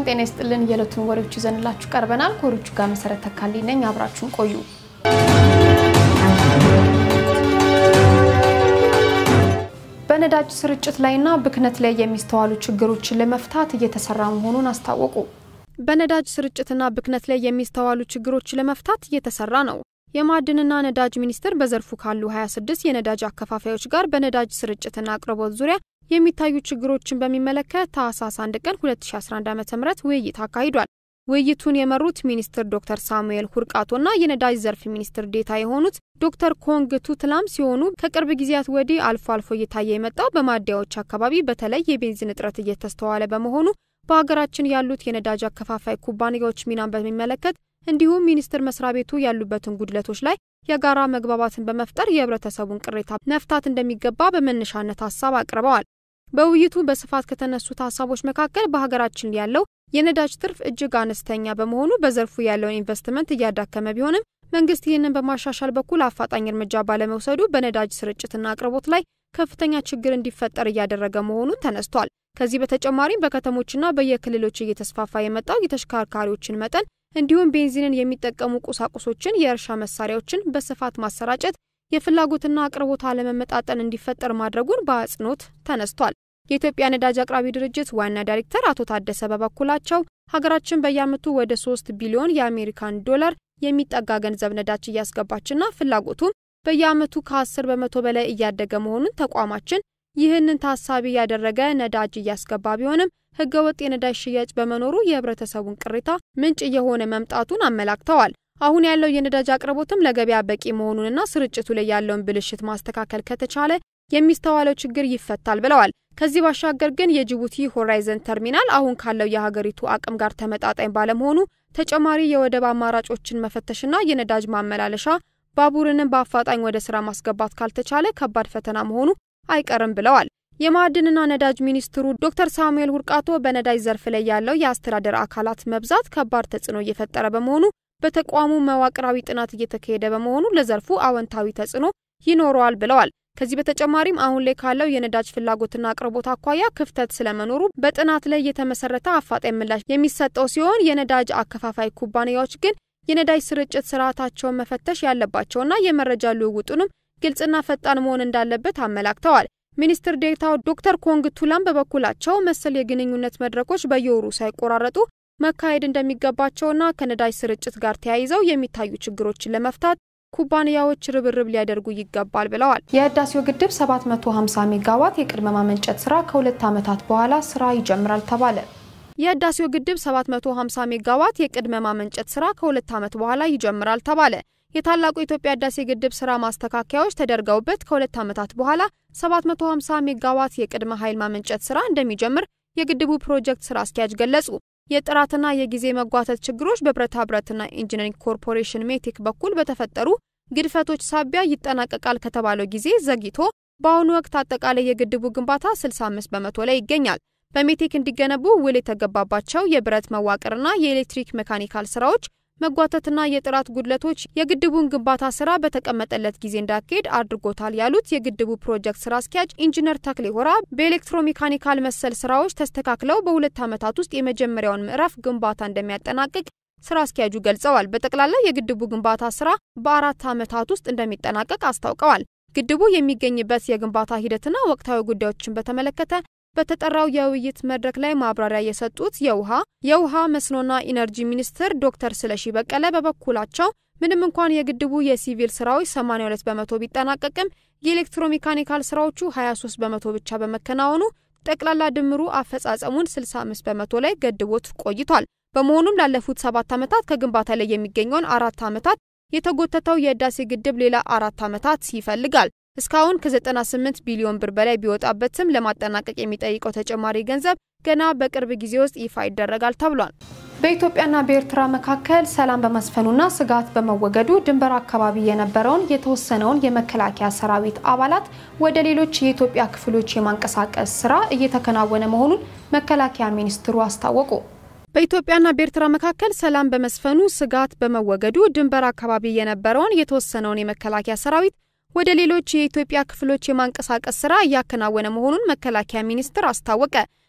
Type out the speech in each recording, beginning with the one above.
ጤና ይስጥልን። የዕለቱን ወሬዎች ይዘንላችሁ ቀርበናል። ከወሬዎቹ ጋር መሰረት ተካልኝ ነኝ። አብራችሁን ቆዩ። በነዳጅ ስርጭት ላይና ብክነት ላይ የሚስተዋሉ ችግሮችን ለመፍታት እየተሰራ መሆኑን አስታወቁ። በነዳጅ ስርጭትና ብክነት ላይ የሚስተዋሉ ችግሮችን ለመፍታት እየተሰራ ነው። የማዕድንና ነዳጅ ሚኒስቴር በዘርፉ ካሉ 26 የነዳጅ አከፋፋዮች ጋር በነዳጅ ስርጭትና አቅርቦት ዙሪያ የሚታዩ ችግሮችን በሚመለከት ታህሳስ 1 ቀን 2011 ዓ.ም ውይይት አካሂዷል። ውይይቱን የመሩት ሚኒስትር ዶክተር ሳሙኤል ሁርቃቶና የነዳጅ ዘርፍ ሚኒስትር ዴታ የሆኑት ዶክተር ኮንግ ቱትላም ሲሆኑ ከቅርብ ጊዜያት ወዲህ አልፎ አልፎ እየታየ የመጣው በማደያዎች አካባቢ በተለይ የቤንዚን እጥረት እየተስተዋለ በመሆኑ በሀገራችን ያሉት የነዳጅ አከፋፋይ ኩባንያዎች ሚናን በሚመለከት እንዲሁም ሚኒስቴር መስሪያ ቤቱ ያሉበትን ጉድለቶች ላይ የጋራ መግባባትን በመፍጠር የህብረተሰቡን ቅሬታ መፍታት እንደሚገባ በመነሻነት ሀሳብ አቅርበዋል። በውይይቱ በስፋት ከተነሱት ሀሳቦች መካከል በሀገራችን ያለው የነዳጅ ትርፍ እጅግ አነስተኛ በመሆኑ በዘርፉ ያለውን ኢንቨስትመንት እያዳከመ ቢሆንም መንግስት ይህንን በማሻሻል በኩል አፋጣኝ እርምጃ ባለመውሰዱ በነዳጅ ስርጭትና አቅርቦት ላይ ከፍተኛ ችግር እንዲፈጠር እያደረገ መሆኑ ተነስቷል። ከዚህ በተጨማሪም በከተሞችና በየክልሎች እየተስፋፋ የመጣው የተሽከርካሪዎችን መጠን እንዲሁም ቤንዚንን የሚጠቀሙ ቁሳቁሶችን፣ የእርሻ መሳሪያዎችን በስፋት ማሰራጨት የፍላጎትና አቅርቦት አለመመጣጠን እንዲፈጠር ማድረጉን በአጽንኦት ተነስቷል። የኢትዮጵያ ነዳጅ አቅራቢ ድርጅት ዋና ዳይሬክተር አቶ ታደሰ በበኩላቸው ሀገራችን በየዓመቱ ወደ ሶስት ቢሊዮን የአሜሪካን ዶላር የሚጠጋ ገንዘብ ነዳጅ እያስገባችና ፍላጎቱም በየዓመቱ ከ10 በመቶ በላይ እያደገ መሆኑን ተቋማችን ይህንን ታሳቢ ያደረገ ነዳጅ እያስገባ ቢሆንም ህገወጥ የነዳጅ ሽያጭ በመኖሩ የህብረተሰቡን ቅሬታ ምንጭ እየሆነ መምጣቱን አመላክተዋል። አሁን ያለው የነዳጅ አቅርቦትም ለገበያ በቂ መሆኑንና ስርጭቱ ላይ ያለውን ብልሽት ማስተካከል ከተቻለ የሚስተዋለው ችግር ይፈታል ብለዋል። ከዚህ ባሻገር ግን የጅቡቲ ሆራይዘን ተርሚናል አሁን ካለው የሀገሪቱ አቅም ጋር ተመጣጣኝ ባለመሆኑ ተጨማሪ የወደብ አማራጮችን መፈተሽና የነዳጅ ማመላለሻ ባቡርንም በአፋጣኝ ወደ ስራ ማስገባት ካልተቻለ ከባድ ፈተና መሆኑ አይቀርም ብለዋል። የማዕድንና ነዳጅ ሚኒስትሩ ዶክተር ሳሙኤል ሁርቃቶ በነዳጅ ዘርፍ ላይ ያለው የአስተዳደር አካላት መብዛት ከባድ ተጽዕኖ እየፈጠረ በመሆኑ በተቋሙ መዋቅራዊ ጥናት እየተካሄደ በመሆኑ ለዘርፉ አዎንታዊ ተጽዕኖ ይኖረዋል ብለዋል። ከዚህ በተጨማሪም አሁን ላይ ካለው የነዳጅ ፍላጎትና አቅርቦት አኳያ ክፍተት ስለመኖሩ በጥናት ላይ የተመሰረተ አፋጣኝ ምላሽ የሚሰጠው ሲሆን የነዳጅ አከፋፋይ ኩባንያዎች ግን የነዳጅ ስርጭት ስርዓታቸውን መፈተሽ ያለባቸውና የመረጃ ልውውጡንም ግልጽና ፈጣን መሆን እንዳለበት አመላክተዋል። ሚኒስትር ዴኤታው ዶክተር ኮንግ ቱላም በበኩላቸው መሰል የግንኙነት መድረኮች በየወሩ ሳይቆራረጡ መካሄድ እንደሚገባቸውና ከነዳጅ ስርጭት ጋር ተያይዘው የሚታዩ ችግሮችን ለመፍታት ኩባንያዎች ርብርብ ሊያደርጉ ይገባል ብለዋል። የህዳሴው ግድብ 750 ሜጋዋት የቅድመ ማመንጨት ስራ ከሁለት ዓመታት በኋላ ስራ ይጀምራል ተባለ። የህዳሴው ግድብ 750 ሜጋዋት የቅድመ ማመንጨት ስራ ከሁለት ዓመት በኋላ ይጀምራል ተባለ። የታላቁ የኢትዮጵያ ህዳሴ ግድብ ስራ ማስተካከያዎች ተደርገውበት ከሁለት ዓመታት በኋላ 750 ሜጋዋት የቅድመ ኃይል ማመንጨት ስራ እንደሚጀምር የግድቡ ፕሮጀክት ስራ አስኪያጅ ገለጹ። የጥራትና የጊዜ መጓተት ችግሮች በብረታ ብረትና ኢንጂነሪንግ ኮርፖሬሽን ሜቴክ በኩል በተፈጠሩ ግድፈቶች ሳቢያ ይጠናቀቃል ከተባለው ጊዜ ዘግይቶ በአሁኑ ወቅት አጠቃላይ የግድቡ ግንባታ 65 በመቶ ላይ ይገኛል። በሜቴክ እንዲገነቡ ውል የተገባባቸው የብረት መዋቅርና የኤሌክትሪክ ሜካኒካል ስራዎች መጓተትና የጥራት ጉድለቶች የግድቡን ግንባታ ስራ በተቀመጠለት ጊዜ እንዳካሄድ አድርጎታል ያሉት የግድቡ ፕሮጀክት ስራ አስኪያጅ ኢንጂነር ተክሌ ሆራ በኤሌክትሮሜካኒካል መሰል ስራዎች ተስተካክለው በሁለት ዓመታት ውስጥ የመጀመሪያውን ምዕራፍ ግንባታ እንደሚያጠናቅቅ ስራ አስኪያጁ ገልጸዋል። በጠቅላላ የግድቡ ግንባታ ስራ በአራት ዓመታት ውስጥ እንደሚጠናቀቅ አስታውቀዋል። ግድቡ የሚገኝበት የግንባታ ሂደትና ወቅታዊ ጉዳዮችን በተመለከተ በተጠራው የውይይት መድረክ ላይ ማብራሪያ የሰጡት የውሃ የውሃ መስኖና ኢነርጂ ሚኒስትር ዶክተር ስለሺ በቀለ በበኩላቸው ምንም እንኳን የግድቡ የሲቪል ስራዎች 82 በመቶ ቢጠናቀቅም የኤሌክትሮሜካኒካል ስራዎቹ 23 በመቶ ብቻ በመከናወኑ ጠቅላላ ድምሩ አፈጻጸሙን 65 በመቶ ላይ ገድቦት ቆይቷል። በመሆኑም ላለፉት ሰባት ዓመታት ከግንባታ ላይ የሚገኘውን አራት ዓመታት የተጎተተው የህዳሴ ግድብ ሌላ አራት ዓመታት ይፈልጋል። እስካሁን ከ98 ቢሊዮን ብር በላይ ቢወጣበትም ለማጠናቀቅ የሚጠይቀው ተጨማሪ ገንዘብ ገና በቅርብ ጊዜ ውስጥ ይፋ ይደረጋል ተብሏል። በኢትዮጵያና በኤርትራ መካከል ሰላም በመስፈኑና ስጋት በመወገዱ ድንበር አካባቢ የነበረውን የተወሰነውን የመከላከያ ሰራዊት አባላት ወደ ሌሎች የኢትዮጵያ ክፍሎች የማንቀሳቀስ ስራ እየተከናወነ መሆኑን መከላከያ ሚኒስትሩ አስታወቁ። በኢትዮጵያና በኤርትራ መካከል ሰላም በመስፈኑ ስጋት በመወገዱ ድንበር አካባቢ የነበረውን የተወሰነውን የመከላከያ ሰራዊት ወደ ሌሎች የኢትዮጵያ ክፍሎች የማንቀሳቀስ ስራ እያከናወነ መሆኑን መከላከያ ሚኒስቴር አስታወቀ።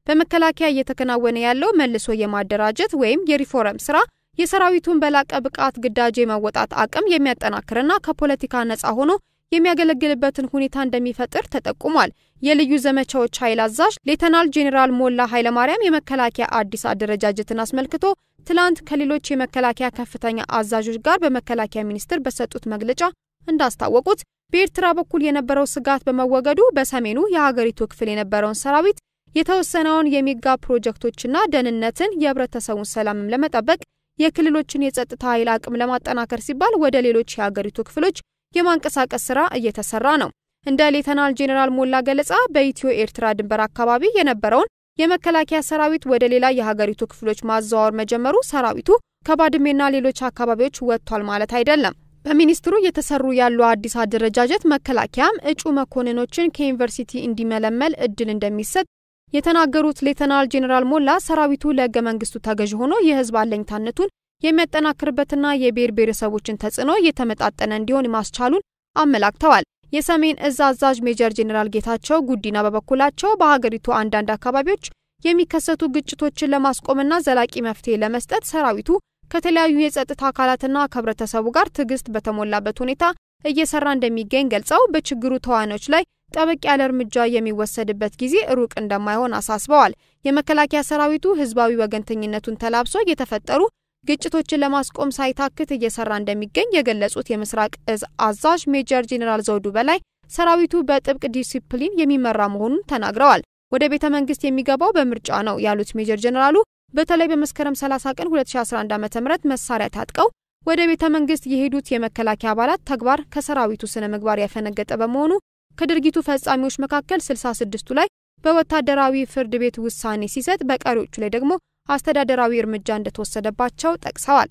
በመከላከያ እየተከናወነ ያለው መልሶ የማደራጀት ወይም የሪፎርም ስራ የሰራዊቱን በላቀ ብቃት ግዳጅ የመወጣት አቅም የሚያጠናክርና ከፖለቲካ ነጻ ሆኖ የሚያገለግልበትን ሁኔታ እንደሚፈጥር ተጠቁሟል። የልዩ ዘመቻዎች ኃይል አዛዥ ሌተናል ጄኔራል ሞላ ኃይለማርያም የመከላከያ አዲስ አደረጃጀትን አስመልክቶ ትላንት ከሌሎች የመከላከያ ከፍተኛ አዛዦች ጋር በመከላከያ ሚኒስቴር በሰጡት መግለጫ እንዳስታወቁት በኤርትራ በኩል የነበረው ስጋት በመወገዱ በሰሜኑ የሀገሪቱ ክፍል የነበረውን ሰራዊት የተወሰነውን የሚጋ ፕሮጀክቶችና ደህንነትን፣ የህብረተሰቡን ሰላምም ለመጠበቅ የክልሎችን የጸጥታ ኃይል አቅም ለማጠናከር ሲባል ወደ ሌሎች የሀገሪቱ ክፍሎች የማንቀሳቀስ ስራ እየተሰራ ነው። እንደ ሌተናል ጄኔራል ሞላ ገለጻ በኢትዮ ኤርትራ ድንበር አካባቢ የነበረውን የመከላከያ ሰራዊት ወደ ሌላ የሀገሪቱ ክፍሎች ማዘዋወር መጀመሩ ሰራዊቱ ከባድሜና ሌሎች አካባቢዎች ወጥቷል ማለት አይደለም። በሚኒስትሩ እየተሰሩ ያሉ አዲስ አደረጃጀት መከላከያም እጩ መኮንኖችን ከዩኒቨርሲቲ እንዲመለመል እድል እንደሚሰጥ የተናገሩት ሌተናል ጄኔራል ሞላ ሰራዊቱ ለህገ መንግስቱ ተገዥ ሆኖ የህዝብ አለኝታነቱን የሚያጠናክርበትና የብሔር ብሔረሰቦችን ተጽዕኖ እየተመጣጠነ እንዲሆን ማስቻሉን አመላክተዋል። የሰሜን እዝ አዛዥ ሜጀር ጄኔራል ጌታቸው ጉዲና በበኩላቸው በሀገሪቱ አንዳንድ አካባቢዎች የሚከሰቱ ግጭቶችን ለማስቆምና ዘላቂ መፍትሄ ለመስጠት ሰራዊቱ ከተለያዩ የጸጥታ አካላትና ከህብረተሰቡ ጋር ትዕግስት በተሞላበት ሁኔታ እየሰራ እንደሚገኝ ገልጸው በችግሩ ተዋናዮች ላይ ጠበቅ ያለ እርምጃ የሚወሰድበት ጊዜ ሩቅ እንደማይሆን አሳስበዋል። የመከላከያ ሰራዊቱ ህዝባዊ ወገንተኝነቱን ተላብሶ የተፈጠሩ ግጭቶችን ለማስቆም ሳይታክት እየሰራ እንደሚገኝ የገለጹት የምስራቅ እዝ አዛዥ ሜጀር ጄኔራል ዘውዱ በላይ ሰራዊቱ በጥብቅ ዲሲፕሊን የሚመራ መሆኑን ተናግረዋል። ወደ ቤተ መንግስት የሚገባው በምርጫ ነው ያሉት ሜጀር ጄኔራሉ በተለይ በመስከረም 30 ቀን 2011 ዓ.ም መሳሪያ ታጥቀው ወደ ቤተ መንግስት የሄዱት የመከላከያ አባላት ተግባር ከሰራዊቱ ስነ ምግባር ያፈነገጠ በመሆኑ ከድርጊቱ ፈጻሚዎች መካከል 66ቱ ላይ በወታደራዊ ፍርድ ቤት ውሳኔ ሲሰጥ በቀሪዎቹ ላይ ደግሞ አስተዳደራዊ እርምጃ እንደተወሰደባቸው ጠቅሰዋል።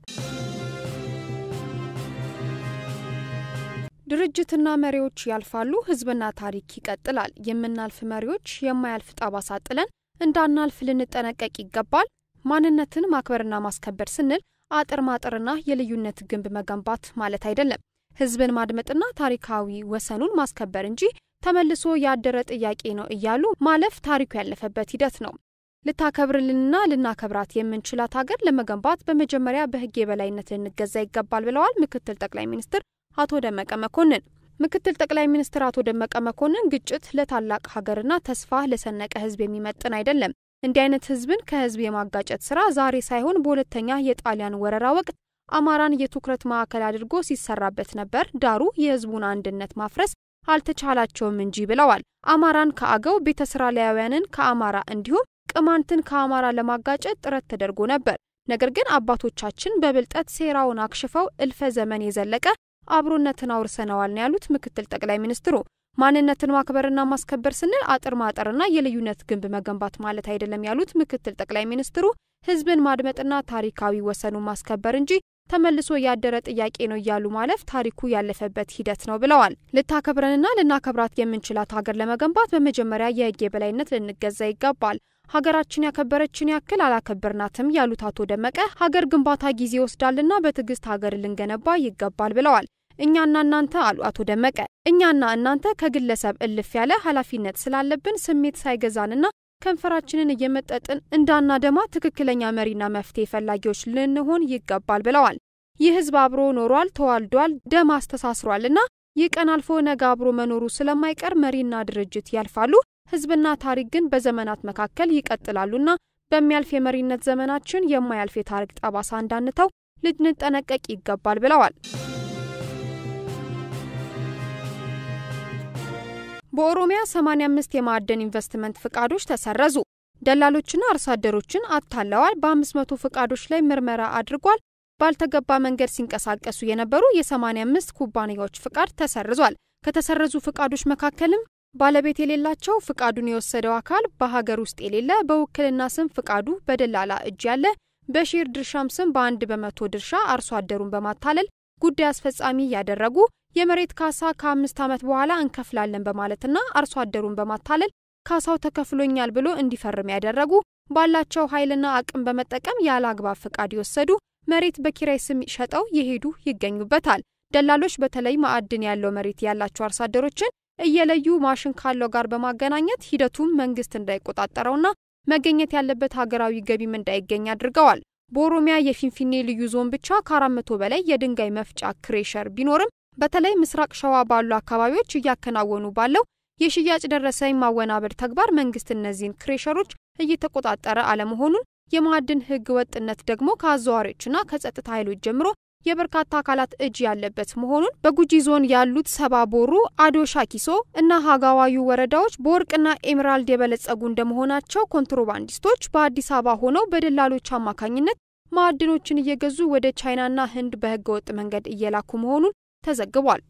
ድርጅትና መሪዎች ያልፋሉ፣ ህዝብና ታሪክ ይቀጥላል። የምናልፍ መሪዎች የማያልፍ ጠባሳ ጥለን እንዳናልፍ ልንጠነቀቅ ይገባል። ማንነትን ማክበርና ማስከበር ስንል አጥር ማጥርና የልዩነት ግንብ መገንባት ማለት አይደለም። ህዝብን ማድመጥና ታሪካዊ ወሰኑን ማስከበር እንጂ ተመልሶ ያደረ ጥያቄ ነው እያሉ ማለፍ ታሪኩ ያለፈበት ሂደት ነው። ልታከብርልንና ልናከብራት የምንችላት ሀገር ለመገንባት በመጀመሪያ በህግ የበላይነት ልንገዛ ይገባል ብለዋል ምክትል ጠቅላይ ሚኒስትር አቶ ደመቀ መኮንን። ምክትል ጠቅላይ ሚኒስትር አቶ ደመቀ መኮንን ግጭት ለታላቅ ሀገርና ተስፋ ለሰነቀ ህዝብ የሚመጥን አይደለም። እንዲህ አይነት ህዝብን ከህዝብ የማጋጨት ስራ ዛሬ ሳይሆን በሁለተኛ የጣሊያን ወረራ ወቅት አማራን የትኩረት ማዕከል አድርጎ ሲሰራበት ነበር። ዳሩ የህዝቡን አንድነት ማፍረስ አልተቻላቸውም እንጂ ብለዋል። አማራን ከአገው ቤተ እስራኤላውያንን ከአማራ እንዲሁም ቅማንትን ከአማራ ለማጋጨት ጥረት ተደርጎ ነበር። ነገር ግን አባቶቻችን በብልጠት ሴራውን አክሽፈው እልፈ ዘመን የዘለቀ አብሮነትን አውርሰነዋል ነው ያሉት ምክትል ጠቅላይ ሚኒስትሩ። ማንነትን ማክበርና ማስከበር ስንል አጥር ማጠርና የልዩነት ግንብ መገንባት ማለት አይደለም ያሉት ምክትል ጠቅላይ ሚኒስትሩ ህዝብን ማድመጥና ታሪካዊ ወሰኑን ማስከበር እንጂ ተመልሶ ያደረ ጥያቄ ነው እያሉ ማለፍ ታሪኩ ያለፈበት ሂደት ነው ብለዋል። ልታከብረንና ልናከብራት የምንችላት ሀገር ለመገንባት በመጀመሪያ የህግ የበላይነት ልንገዛ ይገባል። ሀገራችን ያከበረችን ያክል አላከበርናትም ያሉት አቶ ደመቀ ሀገር ግንባታ ጊዜ ይወስዳልና በትዕግስት ሀገር ልንገነባ ይገባል ብለዋል። እኛና እናንተ አሉ አቶ ደመቀ፣ እኛና እናንተ ከግለሰብ እልፍ ያለ ኃላፊነት ስላለብን ስሜት ሳይገዛንና ከንፈራችንን እየመጠጥን እንዳናደማ ትክክለኛ መሪና መፍትሄ ፈላጊዎች ልንሆን ይገባል ብለዋል። ይህ ህዝብ አብሮ ኖሯል፣ ተዋልዷል፣ ደም አስተሳስሯልና ይህ ቀን አልፎ ነገ አብሮ መኖሩ ስለማይቀር መሪና ድርጅት ያልፋሉ፣ ህዝብና ታሪክ ግን በዘመናት መካከል ይቀጥላሉና በሚያልፍ የመሪነት ዘመናችን የማያልፍ የታሪክ ጠባሳ እንዳንተው ልንጠነቀቅ ይገባል ብለዋል። በኦሮሚያ 85 የማዕድን ኢንቨስትመንት ፍቃዶች ተሰረዙ። ደላሎችና አርሶ አደሮችን አታለዋል። በ500 ፍቃዶች ላይ ምርመራ አድርጓል። ባልተገባ መንገድ ሲንቀሳቀሱ የነበሩ የ85 ኩባንያዎች ፍቃድ ተሰርዟል። ከተሰረዙ ፍቃዶች መካከልም ባለቤት የሌላቸው ፍቃዱን የወሰደው አካል በሀገር ውስጥ የሌለ በውክልና ስም ፍቃዱ በደላላ እጅ ያለ በሼር ድርሻም ስም በአንድ በመቶ ድርሻ አርሶ አደሩን በማታለል ጉዳይ አስፈጻሚ ያደረጉ የመሬት ካሳ ከአምስት ዓመት በኋላ እንከፍላለን በማለትና አርሶ አደሩን በማታለል ካሳው ተከፍሎኛል ብሎ እንዲፈርም ያደረጉ ባላቸው ኃይልና አቅም በመጠቀም ያለ አግባብ ፍቃድ የወሰዱ መሬት በኪራይ ስም ሸጠው የሄዱ ይገኙበታል። ደላሎች በተለይ ማዕድን ያለው መሬት ያላቸው አርሶ አደሮችን እየለዩ ማሽን ካለው ጋር በማገናኘት ሂደቱም መንግስት እንዳይቆጣጠረውና መገኘት ያለበት ሀገራዊ ገቢም እንዳይገኝ አድርገዋል። በኦሮሚያ የፊንፊኔ ልዩ ዞን ብቻ ከአራት መቶ በላይ የድንጋይ መፍጫ ክሬሸር ቢኖርም በተለይ ምስራቅ ሸዋ ባሉ አካባቢዎች እያከናወኑ ባለው የሽያጭ ደረሰኝ ማወናበድ ተግባር መንግስት እነዚህን ክሬሸሮች እየተቆጣጠረ አለመሆኑን የማዕድን ሕግ ወጥነት ደግሞ ከአዘዋሪዎችና ከጸጥታ ኃይሎች ጀምሮ የበርካታ አካላት እጅ ያለበት መሆኑን በጉጂ ዞን ያሉት ሰባ ቦሩ፣ አዶ ሻኪሶ እና ሀጋዋዩ ወረዳዎች በወርቅና ኤሜራልድ የበለጸጉ እንደመሆናቸው ኮንትሮባንዲስቶች በአዲስ አበባ ሆነው በደላሎች አማካኝነት ማዕድኖችን እየገዙ ወደ ቻይናና ህንድ በህገ ወጥ መንገድ እየላኩ መሆኑን ተዘግቧል።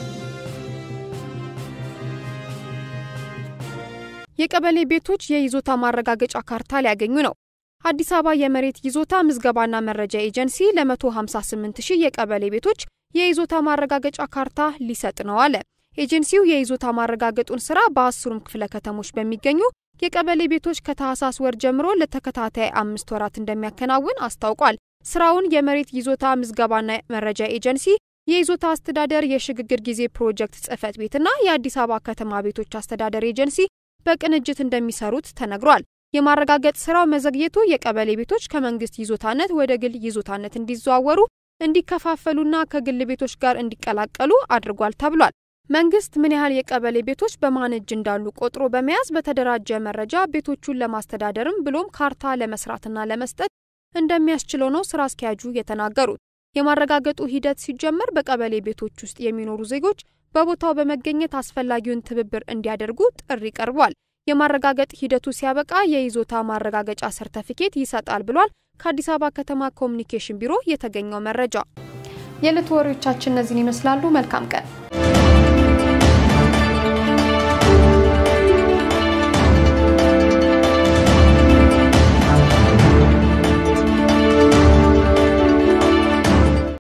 የቀበሌ ቤቶች የይዞታ ማረጋገጫ ካርታ ሊያገኙ ነው። አዲስ አበባ የመሬት ይዞታ ምዝገባና መረጃ ኤጀንሲ ለ158 ሺህ የቀበሌ ቤቶች የይዞታ ማረጋገጫ ካርታ ሊሰጥ ነው አለ። ኤጀንሲው የይዞታ ማረጋገጡን ስራ በአስሩም ክፍለ ከተሞች በሚገኙ የቀበሌ ቤቶች ከታህሳስ ወር ጀምሮ ለተከታታይ አምስት ወራት እንደሚያከናውን አስታውቋል። ስራውን የመሬት ይዞታ ምዝገባና መረጃ ኤጀንሲ፣ የይዞታ አስተዳደር የሽግግር ጊዜ ፕሮጀክት ጽህፈት ቤትና የአዲስ አበባ ከተማ ቤቶች አስተዳደር ኤጀንሲ በቅንጅት እንደሚሰሩት ተነግሯል። የማረጋገጥ ስራው መዘግየቱ የቀበሌ ቤቶች ከመንግስት ይዞታነት ወደ ግል ይዞታነት እንዲዘዋወሩ፣ እንዲከፋፈሉና ከግል ቤቶች ጋር እንዲቀላቀሉ አድርጓል ተብሏል። መንግስት ምን ያህል የቀበሌ ቤቶች በማን እጅ እንዳሉ ቆጥሮ በመያዝ በተደራጀ መረጃ ቤቶቹን ለማስተዳደርም ብሎም ካርታ ለመስራትና ለመስጠት እንደሚያስችለው ነው ስራ አስኪያጁ የተናገሩት። የማረጋገጡ ሂደት ሲጀመር በቀበሌ ቤቶች ውስጥ የሚኖሩ ዜጎች በቦታው በመገኘት አስፈላጊውን ትብብር እንዲያደርጉ ጥሪ ቀርቧል። የማረጋገጥ ሂደቱ ሲያበቃ የይዞታ ማረጋገጫ ሰርተፊኬት ይሰጣል ብሏል። ከአዲስ አበባ ከተማ ኮሚኒኬሽን ቢሮ የተገኘው መረጃ። የዕለቱ ወሬዎቻችን እነዚህን ይመስላሉ። መልካም ቀን